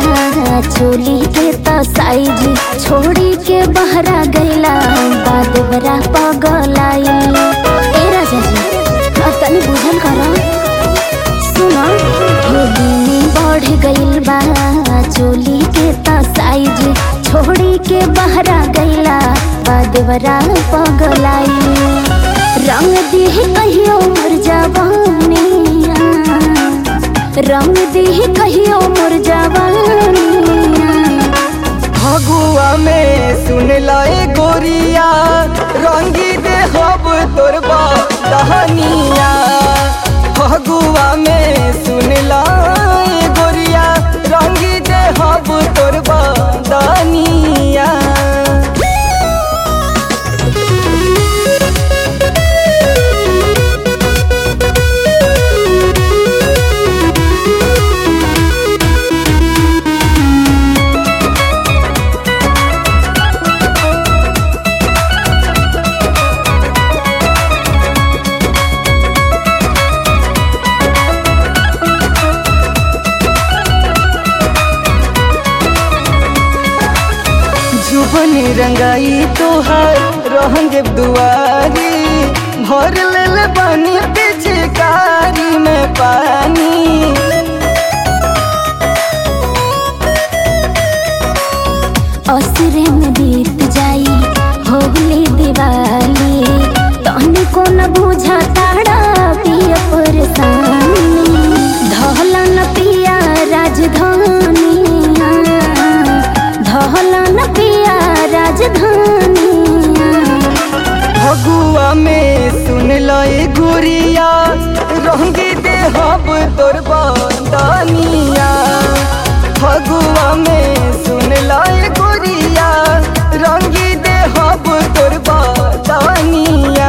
चोली के तो साइज छोड़ी के बहरा गईला बाद बरा पगलाई ए राजा जी अब तनी बुझल करा सुना होली में बढ़ गईल बा चोली के तो साइज छोड़ी के बहरा गईला बाद बरा पगलाई रंग देह कहियो मर जवानिया रंग देह कहियो मर जवानिया फगुआ में सुन लाए गोरिया रंगी दे हब तोर दहनिया फगुआ में सुन लाए गोरिया रंगी दे हब तोर दहनिया जुबन रंगाई तोहार रहंगे दुआरी भर लेल पानी पिचकारी में पानी असुरे में बीत जाई होली दिवाली तहनी को न बुझा ताड़ा पिया परेशानी धहला न पिया राजधानिया धहला न पिया राजधानिया फगुआ में सुन लए गुरिया रंगी दे हब तोर बंदनिया फगुआ में सुन लए गुरिया रंगी दे हब तोर बंदनिया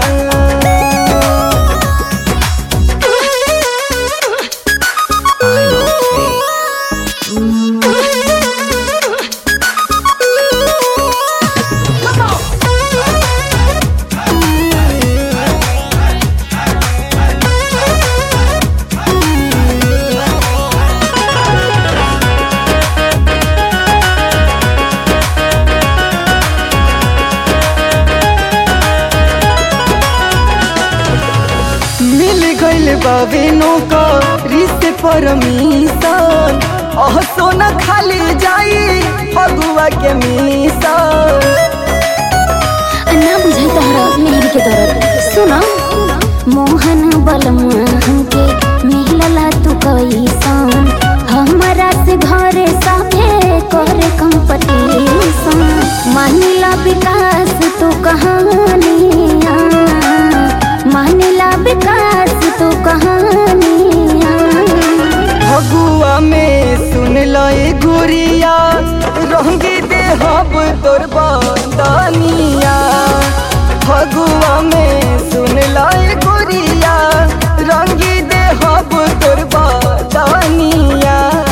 मिल गइल बाबे नौका रिश्ते परमिशन अह सोना खाली जाई फगुआ के मिशन ना बुझाई तोहरा मेहर के दर्द सुना मोहन बलमा के मिलला तू कैसन हमारा से घरे साथे करे कंपटीशन मानिला विकास तू कहानिया मानिला विकास तू कहानिया फगुआ में सुन लए गुरिया रंगी दे हब तोर बंदनिया फगुआ में सुन लए गुरिया रंगी दे हब तोर बंदनिया